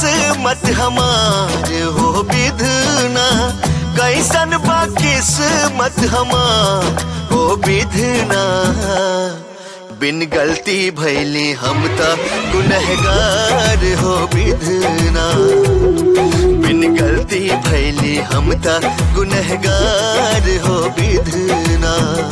किस्मत हमार हो विधना कैसन बा किस्मत हमार हो विधना बिन गलती भैली हम त गुनहगार हो विधना बिन गलती भैली हम त गुनहगार हो विधना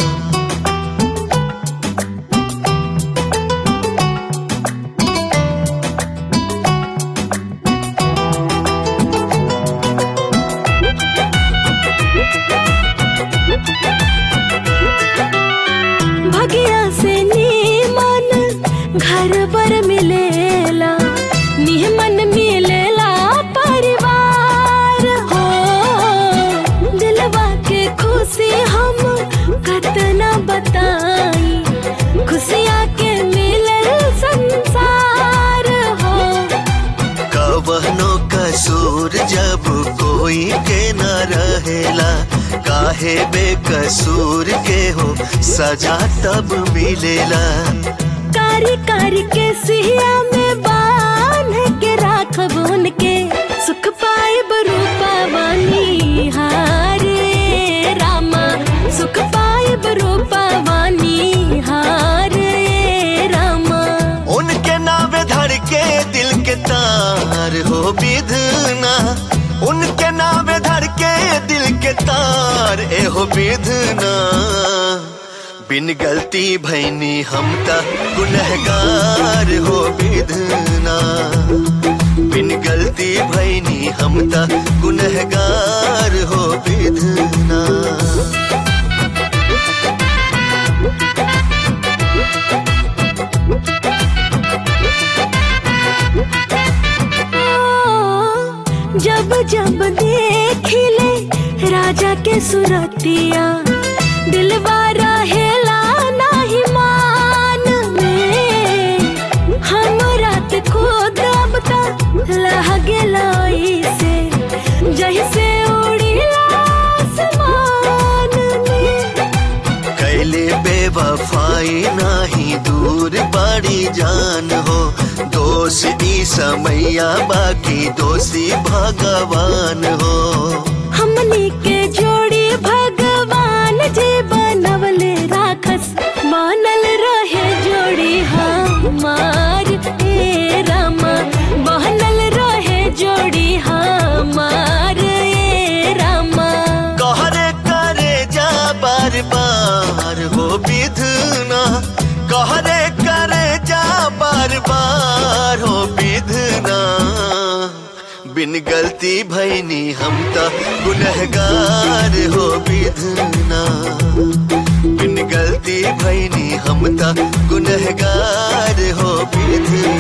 भगिया से नीमन घर पर मिलेला निहमन मिलेला परिवार हो दिलवा के खुशी हम कतना बताई खुशियाँ के मिलल संसार हो कवनो कसूर जब कोई के न रहेला काहे बेकसूर के हो सजा तब मिलेला कारी कारी के सिया में बांध के राखब उनके सुख पाए रूपा वानी हारे रामा सुख पाए रूपा वानी हारे रामा उनके नावे धर के दिल के तार हो विधना उनके नावे धर के दिल के तार ए हो विधना बिन गलती भैनी हम त गुनहगार हो विधना बिन गलती भैनी हम त गुनहगार हो विधना जब जब देखिले राजा के सुरतिया दिलवा रहेला नाही मान में हम रात खुद अब तक लह से जैसे उड़ीला आसमान में कैले बेवफाई नाही दूर बड़ी जान हो दोष ई समैया बाकी दोषी भगवान हो हमनी के जोड़ी भगवान जी बनवले राखस बनल रहे जोड़ी हमार ए रामा बनल रहे जोड़ी हमार ए रामा कहरे करे जा बार बार हो विधना कहरे करे जा बार बार हो विधना बिन गलती भैनी हम त गुनहगार हो विधना बिन गलती भैनी हम त गुनहगार हो विधना